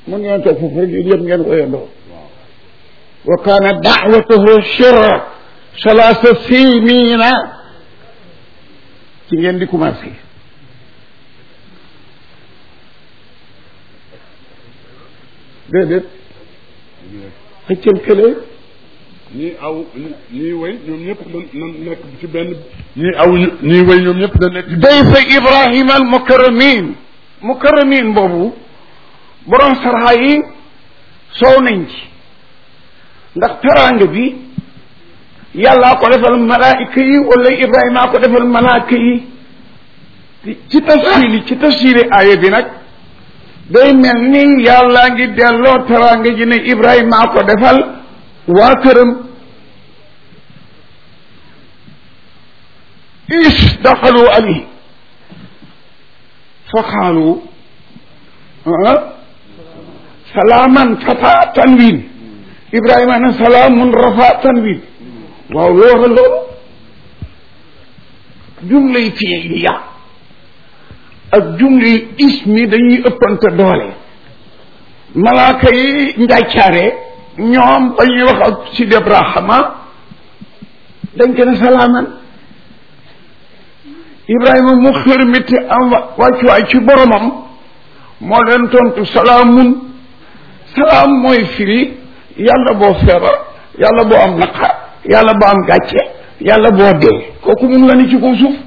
mun ngeen toog foofu rek yëpp ngeen woyandoo wa kaana daawatuhu shirra salaasa sinina ci ngeen di commencé déedéet xëccal kële ñii aw ñii way ñoom ñëpp da na nekk ci benn ñii aw ñii way ñoom ñëpp da nekk dayfa ibrahima al mukarramin mukarramin boobu borom sarxa yi soow nañ ci ndax teraanga bi yàllaa ko defal malaayika yi wala ibrahima ko defal malaayika yi ci tafsiri ci tafsiri aaya bi nag day mel ni yàllaa ngi delloo teraanga ji ne ibrahima ko defal waa këram is daxalu alayhi fa xaalu salaaman fata tanwin ibrahima ne salaamun rafa tanwin waaw loora loolu jumlay fiiliya ak jumlay ismi dañuy ëppante doole malaaka yi njàccaare ñoom ba ñuy wax ak si Ibrahima dañ ko ne salaaman Ibrahima mu xërmiti am wàccuwaay ci boromam moo leen tontu salaamun salaam mooy firi yàlla boo feebar yàlla boo am naqar yàlla boo am gàcce yàlla boo dee kooku mun la ni ci kaw suuf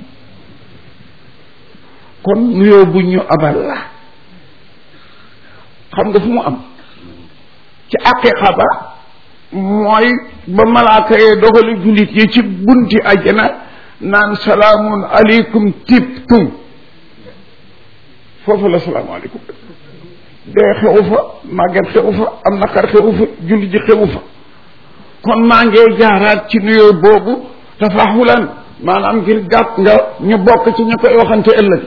kon nuyoo bu ñu abal la xam nga fu mu am ci aqiqa ba mooy ba malaaka yee dogali jullit yi ci bunti àjjana naan salaamun aleykum tibtum foofu la salaamualeykum dee xewu fa màgget xewu fa am naqar xewu fa jullit ji xewu fa kon maa ngee jaaraat ci nuyoo boobu tafaxulan maanaam ngir gàtt nga ñu bokk ci ñu koy waxante ëllëg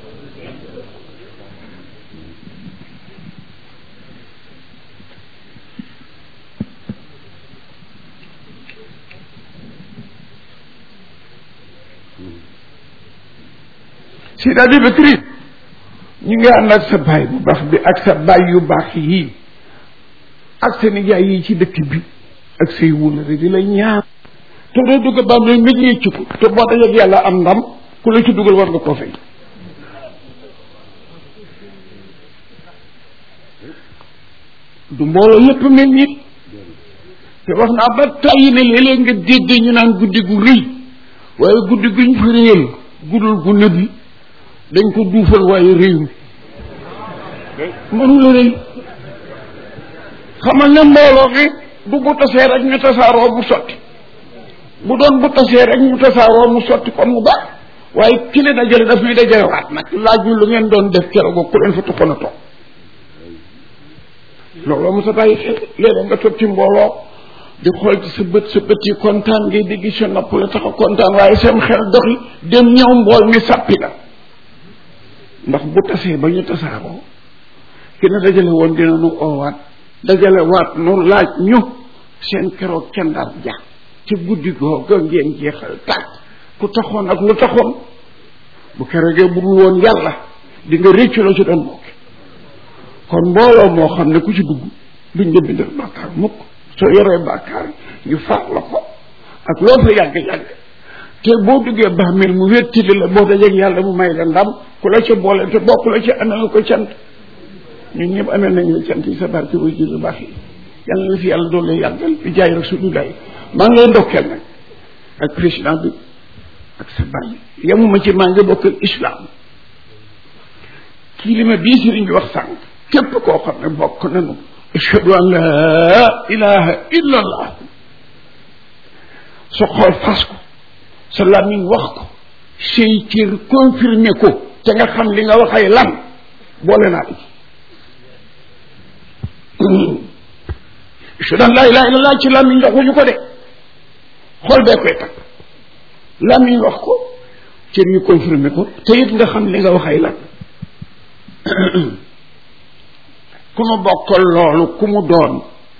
Seydi Abubakar ñu ngi ànd ak sa baay bu baax bi ak sa baay yu baax yii ak sa nijaay yi ci dëkk bi ak say wulare di la ñaar te doo dugg ba am mi ngi ci ko te boo dajeg yàlla am ndam ku la ci dugal war nga koo fay du mbooloo yépp mel nit te wax naa ba tàyyi ne léeg-léeg nga dégg ñu naan guddi gu rëy waaye guddi guñ fa réyal guddul gu nëbbi dañ ko duufal waaye réew mi mënu la rëy xamal ne mbooloo mi du bu tasee rek ñu tasaaroo mu sotti bu doon bu tasee rek ñu tasaaroo mu sotti kon mu baax waaye ki leen dajale daf ñuy dajale waat nag laaj ñu lu ngeen doon def keroog ku leen fa taxoon a toog looloo mu sa bàyyi xel léeg nga toog ci mbooloo di xool ci sa bët sa bët yi kontaan ngay dégg sa nopp la tax a kontaan waaye seen xel doxi dem ñëw mbool mi sàppi la ndax bu tasee ba ñu tasaaroo ki ne dajale woon dina nu oowaat dajale waat nu laaj ñu seen keroog ca ndar ja ci guddi googa ngeen jeexal tàkk ku taxoon ak lu taxoon bu keroogee bu dul woon yàlla di nga réccu la ci doon bokk kon mbooloo moo xam ne ku ci dugg duñ la bindal bàkkaar mukk soo yoree bàkkaar ñu faat la ko ak loo fa yàgg-yàgg te boo duggee bàmmeel mu wéttili la boo dajeeg yàlla mu may la ndam ku la ca boole te bokk la ca amee ko cant ñun ñëpp amee nañ la cant yi sa barke way jur baax yi yàlla na fi yàlla doon lay yàggal di jaay rasulullah maa ngi lay ndokkeel nag ak président bi ak sa bàyyi yemuma ci maa ngi bokk ak islam kii li ma bii sëriñ bi wax sànq képp koo xam ne bokk nañu ashhadu an la ilaha illa allah sa xool fas ko sa làmmiñ wax ko say cër confirmé ko te nga xam li nga waxay lan boole naa la ci ashhadu an la ilaha illa allah ci làmmiñ waxuñu ko de xool bee koy takk làmmiñ wax ko cër yu confirmé ko te it nga xam li nga waxay lan ku mu bokkal loolu ku mu doon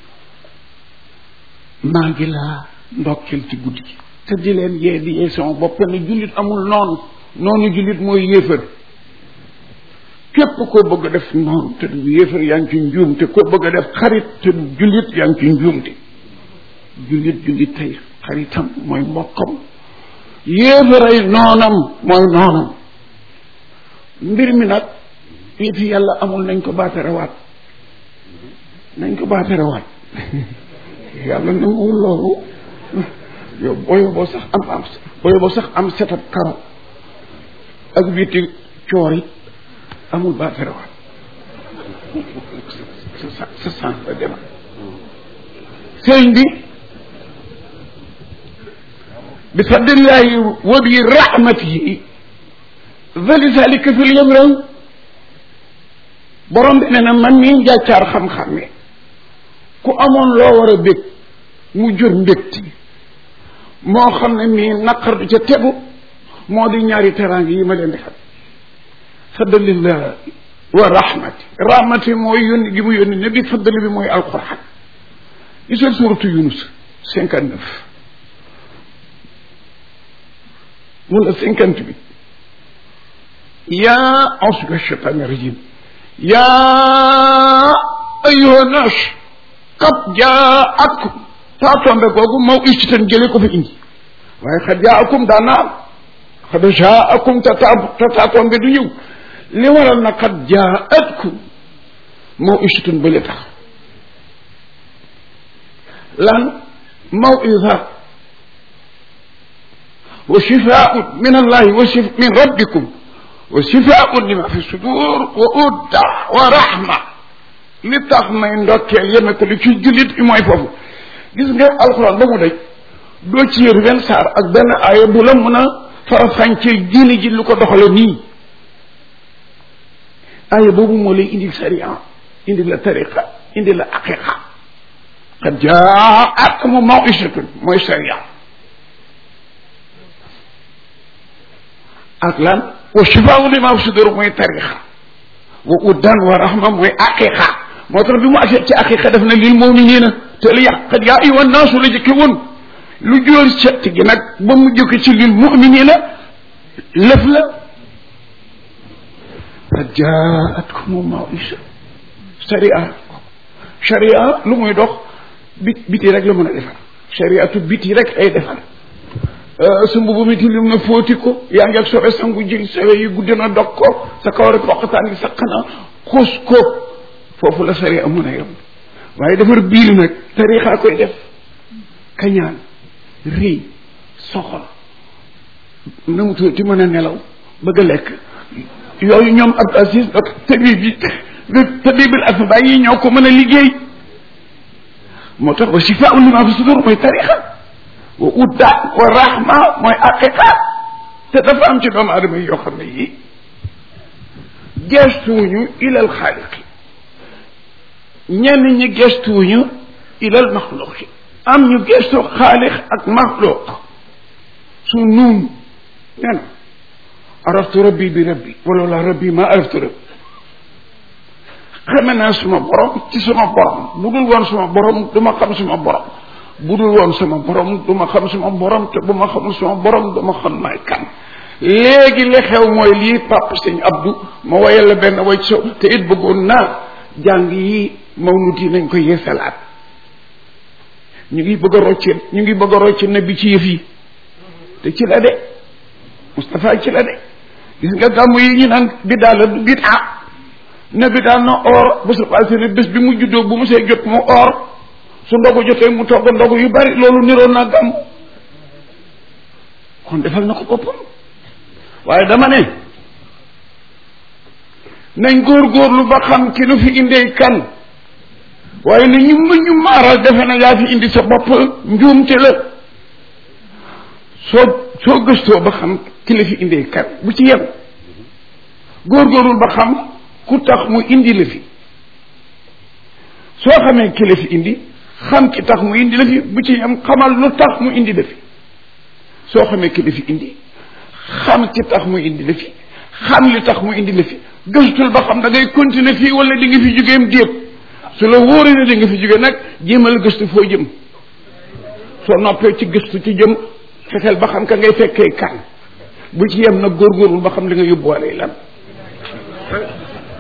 maa ngi laa ndokkeel ci guddi gi te di leen yee di yee sama bopp ne jullit amul noonu noonu jullit mooy yéefar képp koo bëgg a def noonu te du yéefar yaa ngi ci njuum te koo bëgg a def xarit te du jullit yaa ngi ci njuum te jullit jullit tey xaritam mooy mbokkam yéefaray noonam mooy noonam mbir mi nag fii fi yàlla amul nañ ko baatarewaat nañ ko baatarewaat yàlla nanguwul loolu yow booyo boo sax am am booyo boo sax am setab karo ak witi coor it amul baatarewaat sa sa sens la demal sëñ bi bi fadlillahi wa bi rahmatihi zalika fil yamraw borom bi ne na man mii njàccaar xam-xam ne ku amoon loo war a bég mu jur mbégti moo xam ne mii naqar du ca tegu moo di ñaari teraanga yi ma leen defal fadlillah wa rahmati rahmati mooy yónni gi mu yónni ne bi faddali bi mooy alquran gisal suuratu yunus cinquante neuf wala cinquante huit yaa auzu billahi shaytaani rajim yaa ayyuha naas qad jaakum taa tombe googu maw istitan jële ko fi indi waaye xad jaakum daa naam xad jaakum te taa te taa tombe du ñëw li waral na xad jaatkum maw istitan bële tax lan mawida wa shifaun min allahi wa shif min rabbikum wa shifaun lima fi sudur wa udda wa rahma li tax may ndokkeel yeme ko li ci jullit mooy foofu gis nga alxuraan ba mu daj doo ci yër benn saar ak benn aaya bu la mën a farafancee diine ji lu ko doxale nii aaya boobu moo lay indil sariya indi la tariqa indi la aqiqa qad jaatkum mawisatun mooy sariya ak lan wa shifaau lima fi sudur mooy tariqa wa uddan wa rahma mooy aqiqa moo tax bi mu agsee ci aqiqa def na lil muminina te li yàq qad yaa ayyuhan naasu la jëkke woon lu jóor set gi nag ba mu jóge ci lil muminina lëf la qad jaatkum mawisa sharia sharia lu muy dox bit biti rek la mën a defar shariatu biti rek ay defar su mbubu mi tilim na fóoti ko yaa ngi ak sobe sangu jël sawe yi guddi na dog ko sa kaw rek roqataan gi saq na xuus ko foofu la sharia mën a yem waaye defar biir nag tarixa koy def kañaan rëy soxor na mu tuuti mën a nelaw bëgg a lekk yooyu ñoom Abdou Aziz ak tabib bi tabibul asba yi ñoo ko mën a liggéey moo tax wa shifaau lima fi sudur mooy tarixa wa udda wa rahma mooy aqiqa te dafa am ci doomu adama yi yoo xam ne yii gestuwuñu ilal xaaliqi ñenn ñi gestuwuñu ilal maxluqi am ñu gestu xaalix ak maxluq su nuun nee na araftu rabbi bi rabbi wala la rabbi ma araftu rabbi xame naa suma borom ci suma borom bu dul woon suma borom du ma xam suma borom bu dul woon sama borom du ma xam suma borom te bu ma xamul suma borom du ma xam may kan léegi li xew mooy lii papa sëñ Abdou ma woyal la benn way so te it bëggoon naa jàng yi mawlud yi nañ ko yeesalaat ñu ngi bëgg a rocce ñu ngi bëgg a rocce na bi ci yëf yi te ci la de Moustapha ci la de gis nga gàmmu yi ñu naan bi daal la du bit ah ne bi daal na or bu sa passé ne bés bi mu juddoo bu mu see jot mu or su ndogu jotee mu togg ndogu yu bari loolu niroon naa gàmm kon defal na ko boppam waaye dama ne nañ góorgóorlu ba xam ki nu fi indee kan waaye ne ñu ma ñu maaral defe na yaa fi indi sa bopp njuumte la soo soo gëstoo ba xam ki la fi indee kan bu ci yem góorgóorlu ba xam ku tax mu indi la fi soo xamee ki la fi indi xam ki tax mu indi la fi bu ci yem xamal lu tax mu indi la fi soo xamee ki la fi indi xam ki tax mu indi la fi xam li tax mu indi la fi gëstul ba xam da ngay continuer fii wala di nga fi jógeem déet su la wóoree ne di nga fi jóge nag jéemal gëstu foo jëm soo noppee ci gëstu ci jëm fexeel ba xam ka ngay fekkee kan bu ci yem nag góorgóorlu ba xam li nga yóbbuwaale lan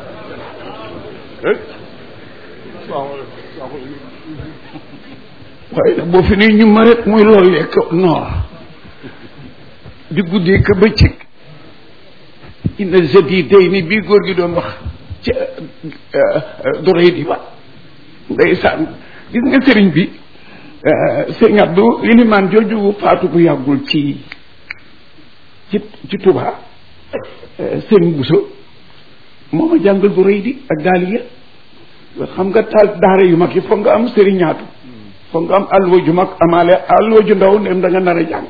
waaye nag boo fi ne ñu ma rek muy loolu lekk noor di guddee ka bëccëg inna jadi day ni bii góor gi doon wax ci dorey di ba ndeysaan gis nga sëriñ bi sëriñ Abdou ilimaan jooju faatu bu yàggul ci ci ci Touba sëriñ Bousso moo ma jàngal dorey di ak daaliya xam nga taal daara yu mag yi foog nga am sëriñaatu foog nga am alluwa ju mag amaale alluwa ju ndaw ndem da nga nar a jàng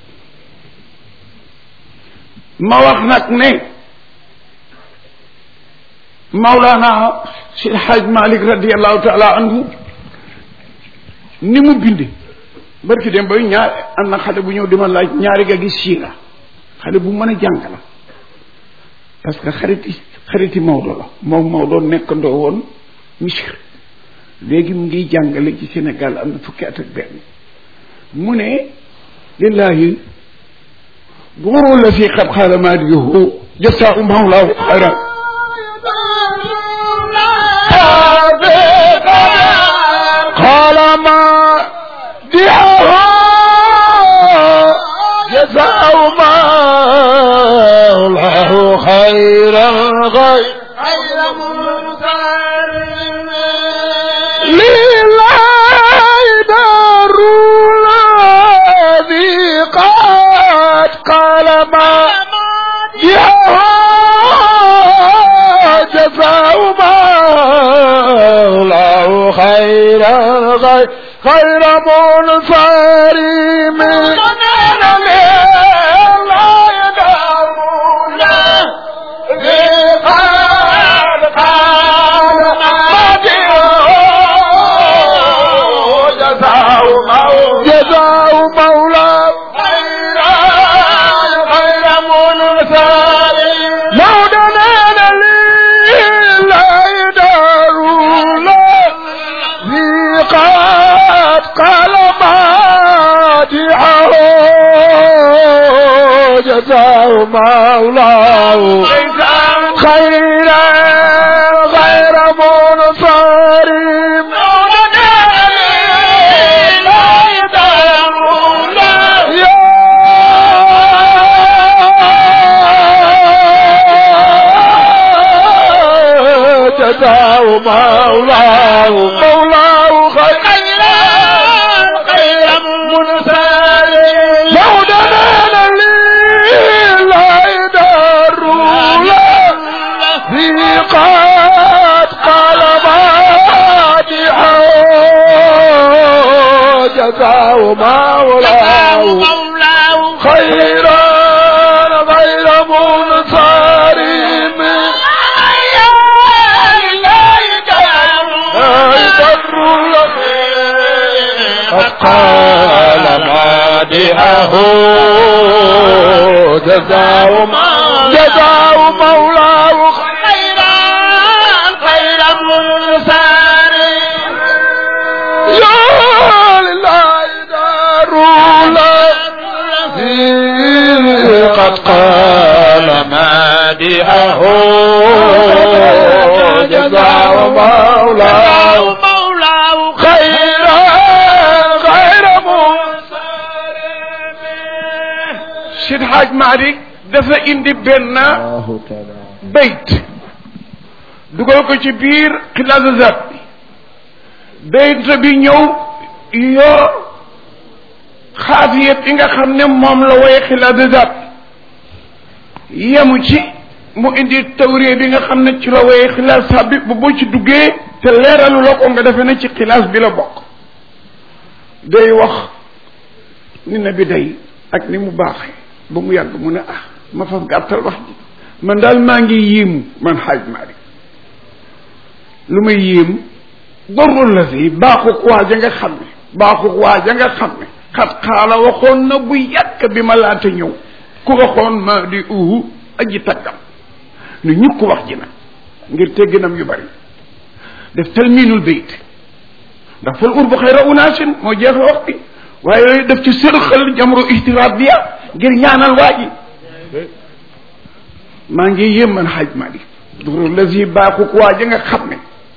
ma wax nag ne Maulana si Haj Malik radiallahu taala anhu ni mu binde barki dem bay ñaar am na xale bu ñëw di ma laaj ñaari ga gis siira xale bu mën a jàng la parce que xariti xariti Maodo la moom Maodo nekkandoo woon Misir léegi mu ngi jàngale ci Sénégal am na fukki at ak benn mu ne lillahi góoroo la fi xab xaaramaat yohu jasaa u mawlaahu xayran قال ما دعه جزاء ما الله خيرا غير لله دار الذي قد قال ما دعه جزاء ما الله خيرا غير خير منصرم لا يدعون ذي قال قال جزاء مولى جزاء مولى خير منصرم مولانا لا يدعون ذي قد قال مادحه جزاء مولاه خيرا غير منصر جزاء مولاه مولاه خيرا خير منصر مولانا لا يدار في قد قال مادحه جزاء مولاه خيرا غير منصر قد قال مادحه جزاء جزاء مولاه خيرا خير منصر يا لله دار الذي قد قال مادحه جزاء مولاه خيرا غير منصر Seydi Haj Malik dafa indi benn bayt dugal ko ci biir xilaasu zat bi bayt bi ñëw yor xaafiyat yi nga xam ne moom la woye xilaasu zat yemu ci mu indi tawree bi nga xam ne ci la woye xilaas zat bi bu boo ci duggee te leeralu la ko nga defe ne ci xilaas bi la bokk day wax ni na bi day ak ni mu baaxee ba mu yàgg mu ne ah ma faf gàttal wax ji man daal maa ngi yéemu man xaaj Maalik lu may yéemu dorul la si baaxuk waa ja nga xam ne baaxuk waa ja nga xam ne xat xaala waxoon na bu yàgg bi ma laata ñëw ku waxoon ma di uhu aji taggam nu ñukk wax ji nag ngir tegginam yu bari def talmiinul bayt ndax fal urbu xayra unaasin moo jeexal wax bi waaye daf ci sërxal jamro ihtiraat biya ngir ñaanal waa ji maa ngi yéem man xaaj Malik duru la si baaxuk waa ji nga xam ne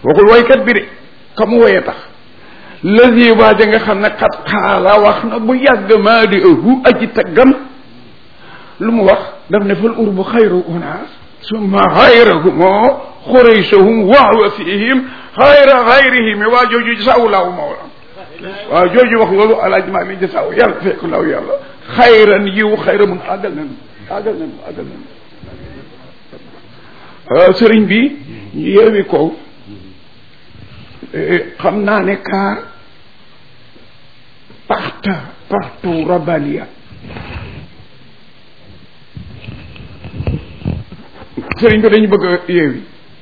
waxul woykat bi de ka mu woye tax lësi waaja nga xam ne xat xaala wax na bu yàgg maa di ëhu aji taggam lu mu wax daf ne fal urbu xayru unaas summa xayrahumoo xuraysahum waawa fihim xayra xayrihim waa jooju jasaawu laaw mawla waaw jooju wax loolu alaaj maa mi jasaawu yàlla fekk law yàlla xayran yiw xayra mun àggal nañu àggal nañu àggal nañu sëriñ bi ñu yeewi ko xam naa ne kaar parta partout rabalia sëriñ bi dañu bëgg a yeewi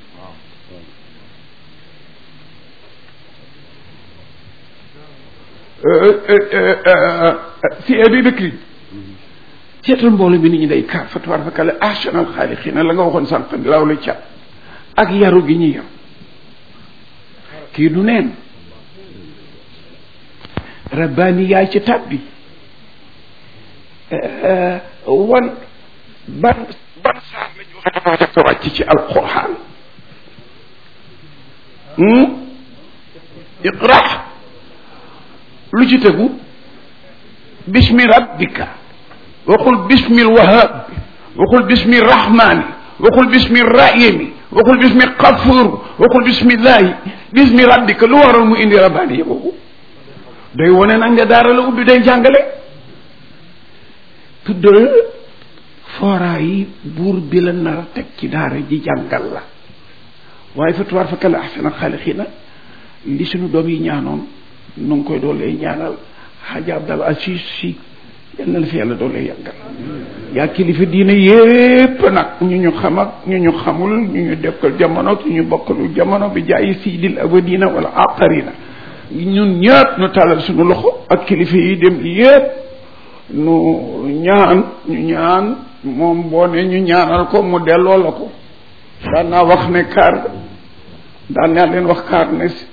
si abi bëkri seetal mbooloo bi nit ñi day kaar fa tabaar fa kale ahsanal xaaliqiina la nga waxoon sànq law la cat ak yaru gi ñuy yar kii du neen rabbaani yaay ci tab bi wan ban ban saar la ñu wax dafa wàcc ci alquran iqra lu ci tegu bismi rabbika waxul bismi lwahab waxul bismi rahmani waxul bismi rahimi waxul bismi xafur waxul bismillahi bismi rabbika lu waral mu indi rabbaani boobu day wone nag nga daara la ubbi day jàngale tuddal fooraa yi buur bi la nar a teg ci daara ji jàngal la waaye fa tubaar fa kala ahsana xaalixiina li suñu doom yi ñaanoon nu ngi koy doolee ñaanal xaaja abdal asis si yal na la fi yàlla doolee yàggal yaa kilifa diine yépp nag ñu ñu xam ak ñu ñu xamul ñu ñu dekkal jamono ak ñu ñu bokkalu jamono bi jaayi siidil abadina wala aqarina ñun ñëpp ñu tàllal suñu loxo ak kilifa yi dem yépp nu ñaan ñu ñaan moom boo ne ñu ñaanal ko mu delloo la ko daan naa wax ne kaar daan naa leen wax kaar ne si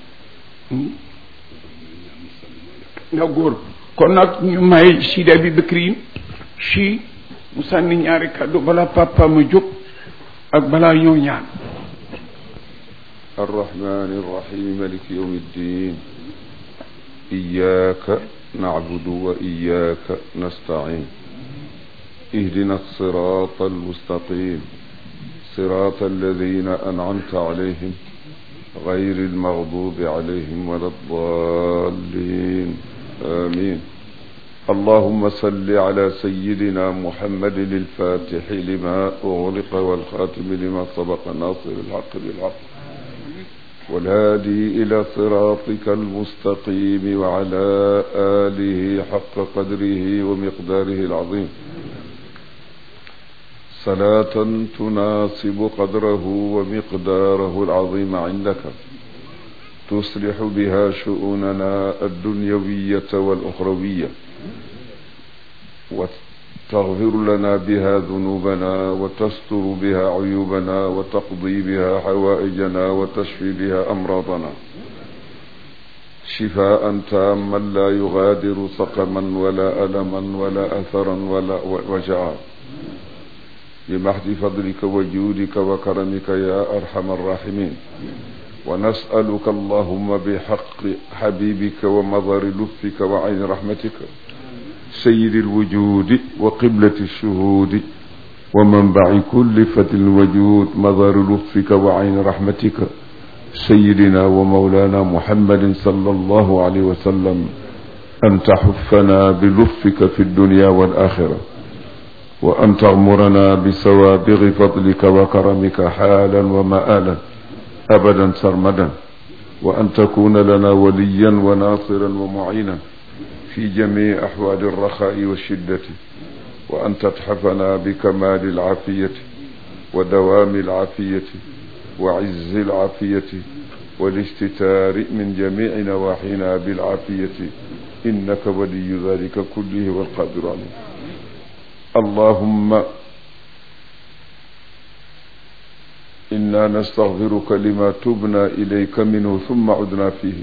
nga góor kon nag ñu may sida bi bëkriin si mu sànni ñaari kàddu balaa papa ma jóg ak balaa ñëw ñaan الرحمن الرحيم ملك يوم الدين إياك نعبد وإياك نستعين اهدنا الصراط المستقيم صراط الذين أنعمت عليهم غير المغضوب عليهم ولا الضالين آمين اللهم صل على سيدنا محمد الفاتح لما أغلق والخاتم لما سبق ناصر الحق بالحق والهادي إلى صراطك المستقيم وعلى آله حق قدره ومقداره العظيم صلاة تناسب قدره ومقداره العظيم عندك تصلح بها شؤوننا الدنيوية والأخروية وتغفر لنا بها ذنوبنا وتستر بها عيوبنا وتقضي بها حوائجنا وتشفي بها أمراضنا شفاء تاما لا يغادر سقما ولا ألما ولا أثرا ولا وجعا بمحض فضلك وجودك وكرمك يا أرحم الراحمين ونسألك اللهم بحق حبيبك ومظهر لطفك وعين رحمتك سيد الوجود وقبلة الشهود ومنبع كل فتى الوجود مظهر لطفك وعين رحمتك سيدنا ومولانا محمد صلى الله عليه وسلم أن تحفنا بلطفك في الدنيا والآخرة وأن تغمرنا بسوابغ فضلك وكرمك حالا ومآلا أبدا سرمدا وأن تكون لنا وليا وناصرا ومعينا في جميع أحوال الرخاء والشدة وأن تتحفنا بكمال العافية ودوام العافية وعز العافية والاستتار من جميع نواحينا بالعافية إنك ولي ذلك كله والقادر عليه اللهم إنا نستغفرك لما تبنا إليك منه ثم عدنا فيه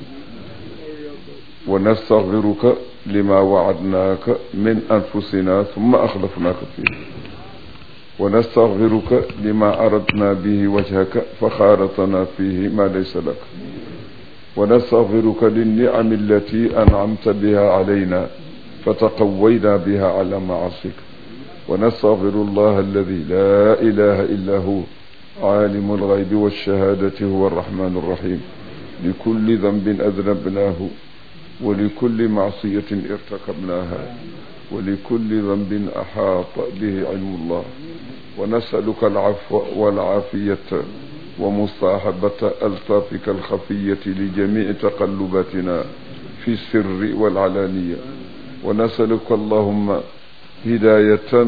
ونستغفرك لما وعدناك من أنفسنا ثم أخلفناك فيه ونستغفرك لما أردنا به وجهك فخالطنا فيه ما ليس لك ونستغفرك للنعم التي أنعمت بها علينا فتقوينا بها على معاصيك ونستغفر الله الذي لا إله إلا هو عالم الغيب والشهادة هو الرحمن الرحيم لكل ذنب أذنبناه ولكل معصية ارتكبناها ولكل ذنب أحاط به علم الله ونسألك العفو والعافية ومصاحبة ألطافك الخفية لجميع تقلباتنا في السر والعلانية ونسألك اللهم هداية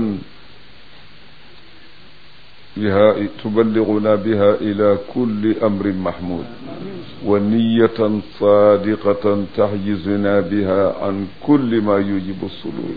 بها تبلغنا بها إلى كل أمر محمود ونية صادقة تحجزنا بها عن كل ما يوجب الصدور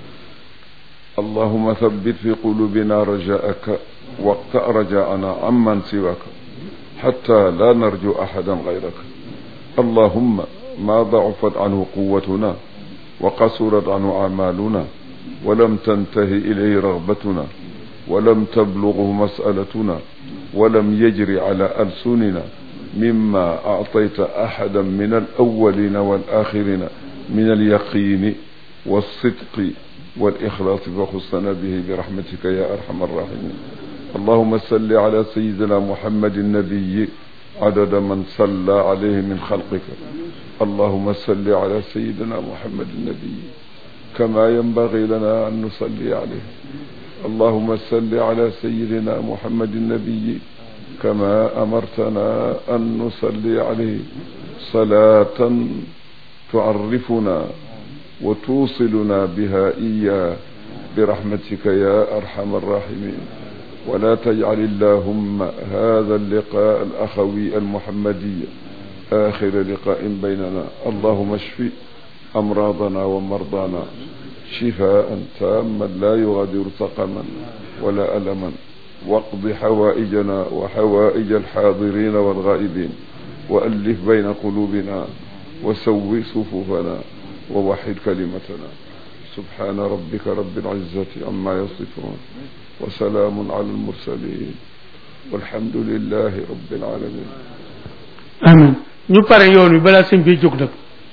اللهم ثبت في قلوبنا رجاءك واقطع رجاءنا عمن سواك حتى لا نرجو أحدا غيرك اللهم ما ضعفت عنه قوتنا وقصرت عنه أعمالنا ولم تنتهي إليه رغبتنا ولم تبلغه مسألتنا ولم يجري على ألسننا مما أعطيت أحدا من الأولين والآخرين من اليقين والصدق والإخلاص فخصنا به برحمتك يا أرحم الراحمين اللهم صل على سيدنا محمد النبي عدد من صلى عليه من خلقك اللهم صل على سيدنا محمد النبي كما ينبغي لنا أن نصلي عليه اللهم صل على سيدنا محمد النبي كما أمرتنا أن نصلي عليه صلاة تعرفنا وتوصلنا بها إياه برحمتك يا أرحم الراحمين ولا تجعل اللهم هذا اللقاء الأخوي المحمدي آخر لقاء بيننا اللهم اشف أمراضنا ومرضانا شفاء تاما لا يغادر سقما ولا ألما واقض حوائجنا وحوائج الحاضرين والغائبين وألف بين قلوبنا وسوي صفوفنا ووحد كلمتنا سبحان ربك رب العزة عما يصفون وسلام على المرسلين والحمد لله رب العالمين amin ñu pare yoon wi balaa sëñ bi jóg nag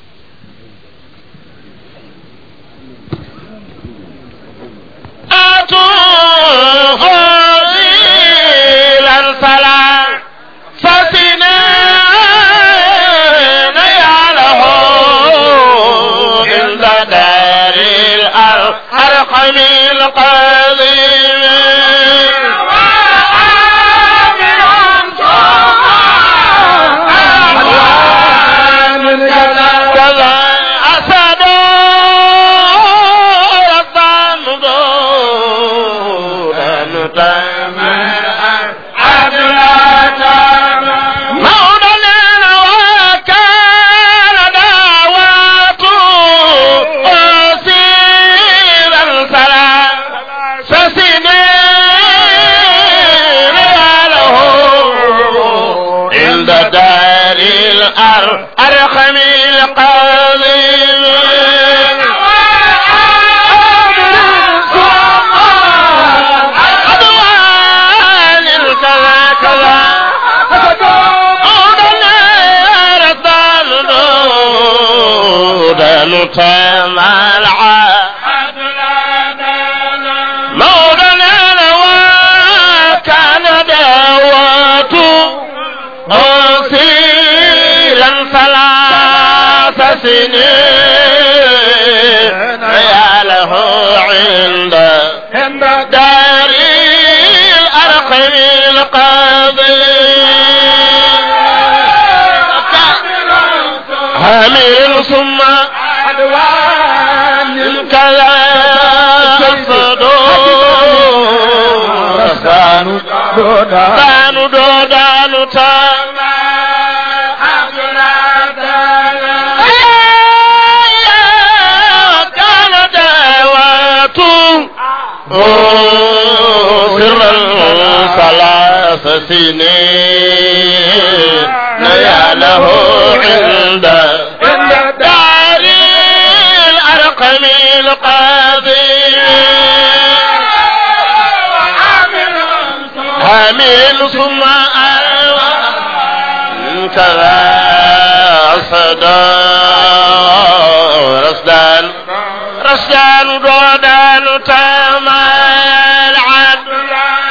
سنين يا له عند دار الأرقم القاضي هامل ثم عدوان كذا الصدور سانو سانو دودانو تاما سرا ثلاث سنين نياله عند دار الأرقم القاضي ثم كذا صدى رسدان رسدان دودان تما العدل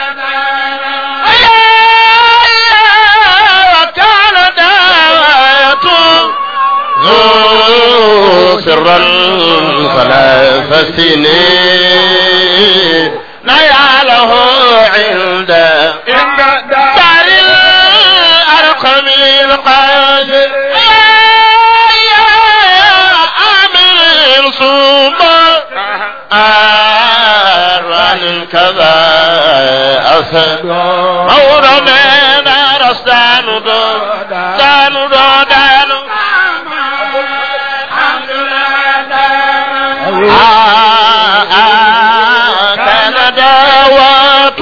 وكان دعوته ذو سرا ثلاث سنين نياله عند دار الأرقم القادر آمن صوم آران كذا أسد مورمنا رسان دو دانو دو دانو كان دعوات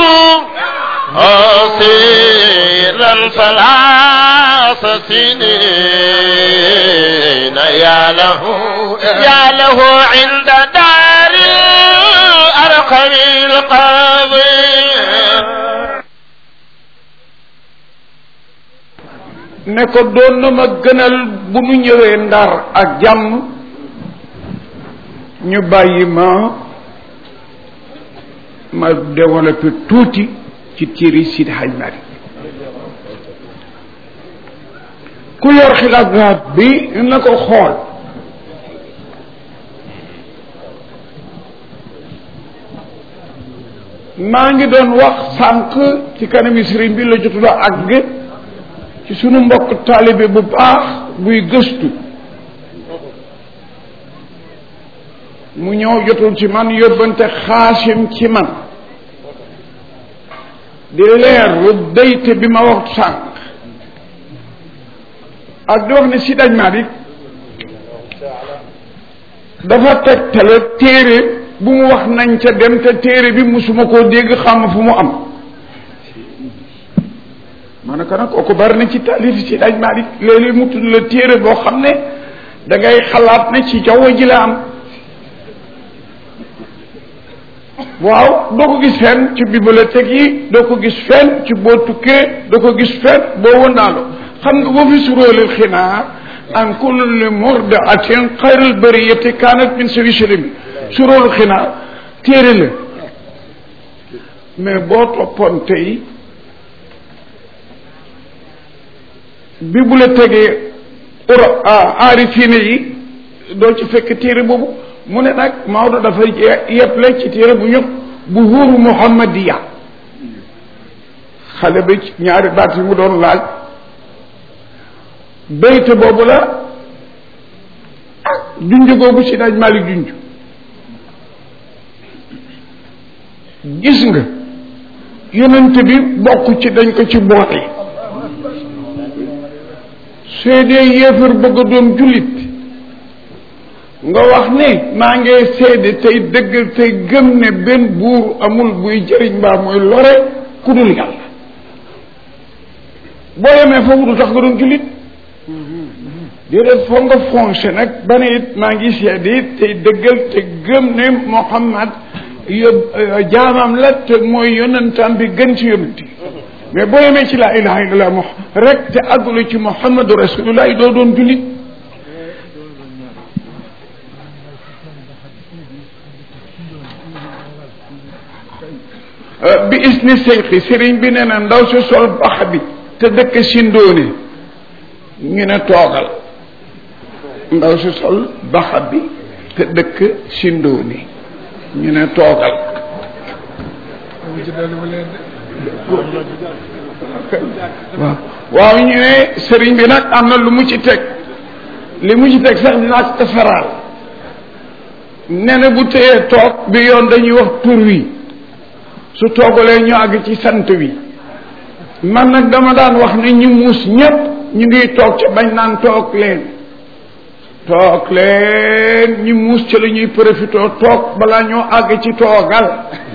أصيرا ثلاث سنين يا له يا له عند دار الأرقم القاضي ne ko doon na ma gënal bu nu ñëwee ndar ak jàmm ñu bàyyi ma ma développé tuuti ci téere Sidi Hadj Malick ku yor xilaafaat bi na ko xool maa ngi doon wax sànq ci kanami sëriñ bi la jotul a àgg ci sunu mbokk taalibe bu baax buy gëstu mu ñëw jotul ci man yóbbante xaasim ci man di leerlu dayte bi ma wax sànq ak di wax ne si daj Malick dafa tegtale téere bu mu wax nañ ca dem te téere bi musuma koo dégg xam fu mu am ma ne ko nag kooku bari na ci taalif si daj Malick léeg-léeg mu tudd la téere boo xam ne da ngay xalaat ne ci jaww ji la am waaw doo ko gis fenn ci bibliothèque yi doo ko gis fenn ci boo tukkee doo ko gis fenn boo wëndaaloo xam nga boo fi suróolil xinaar an kulli murdaatin xayril bariyati kaanat min sawi salimi suróolu xinaar téere la mais boo toppoon tey bibliothèque yi ura aarifine yi doo ci fekk téere boobu mu ne nag Maodo dafa yeble ci téere bu ñëpp bu huuru muhammadiya xale bi ñaari baat yi mu doon laaj bayte boobu la ak junj googu si daaj Malick junj gis nga yonent bi bokk ci dañ ko ci boole soo dee yéefar bëgg a doon jullit nga wax ne maa ngi seede tey dëgg tey gëm ne benn buur amul buy jëriñ mbaa muy lore ku dul yàlla boo yemee foofu du tax nga doon jullit déedéet foog nga foncé nag ba ne it maa ngi seede it tey dëggal te gëm ne Muhammad yób jaamam la te mooy yonentam bi gën ci yonent yi mais boo yemee ci laa ilaha illallah mo rek te àggulu ci Muhammadu rasulullah doo doon jullit bi isni seyxi sëriñ bi nee na ndaw si sol bax bi te dëkk sindoone ñu ne toogal ndaw si sol bax bi te dëkk sindoone ñu ne toogal waaw waaw ñu ne sëriñ bi nag am na lu mu ci teg li mu ci teg sax dinaa ko defaraal nee na bu téyee toog bi yoon dañuy wax tur wi su toogalee ñu àgg ci sant wi man nag dama daan wax ne ñu muus ñépp ñu ngi toog ca bañ naan toog leen toog leen ñu muus ca la ñuy profité toog balaa ñoo àgg ci toogal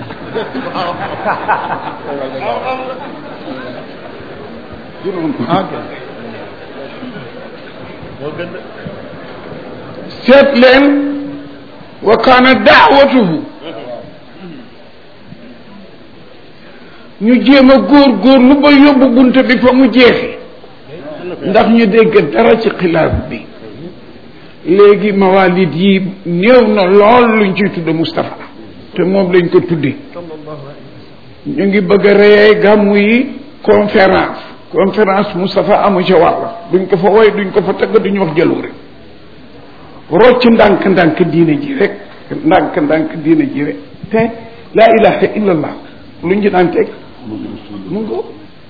seet leen wa kaana daawatuhu ñu jéem a góor góor lu ba yóbbu bunte bi fa mu jeexee ndax ñu dégg dara ci xilaaf bi léegi mawalid yi néew na lool luñ ciy tudde Moustapha te moom lañ ko tudde ñu ngi bëgg a reyee gàmmu yi conférence conférence Moustapha amu ca wàll duñ ko fa woy duñ ko fa tëgg duñ wax jaloore rocc ndànk-ndànk diine ji rek ndànk-ndànk diine ji rek te laa ilaha illallah luñ ci daan teg mu ngo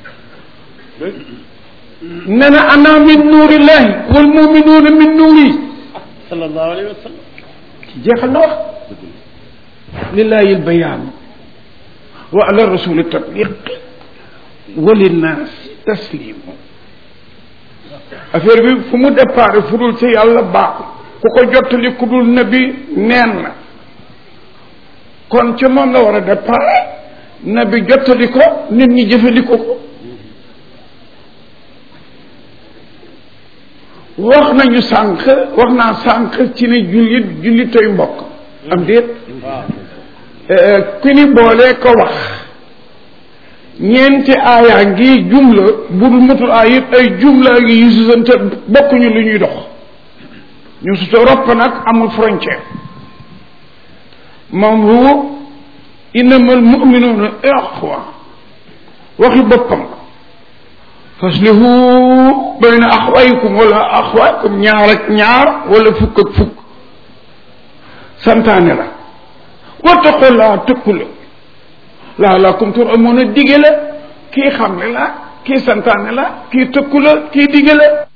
nee na ana min nuurillahi wal muminuuna min nuuri sallallahu alayhi wa sallam jeexal na wax lillahi albayaan wa ala rasuli tatbiq wa linnaas taslimu affaire bi fu mu départ fu dul ci yàlla baaxul ku ko jottali ku dul nabi neen na kon ca moom la war a départ nabi jottali ko nit ñi jëfandikoo ko wax nañu sànq wax naa sànq ci ne jullit jullitoy mbokk am déet ku ni boolee ko wax ñeenti aayaa ngi jumla budul matul aay yëpp ay jumla ngi yu susante bokkuñu lu ñuy dox ñu suta ropp nag amul frontière moom huwa innamal muminuuna ixwa waxi boppam faslihu bayna axwaykum wala axwaykum ñaar ak ñaar wala fukk ak fukk santaane la wattaqullaa tëkku la laalakum tur amoon a dige la kii xam ne la kii santaane la kii tëkku la kii dige la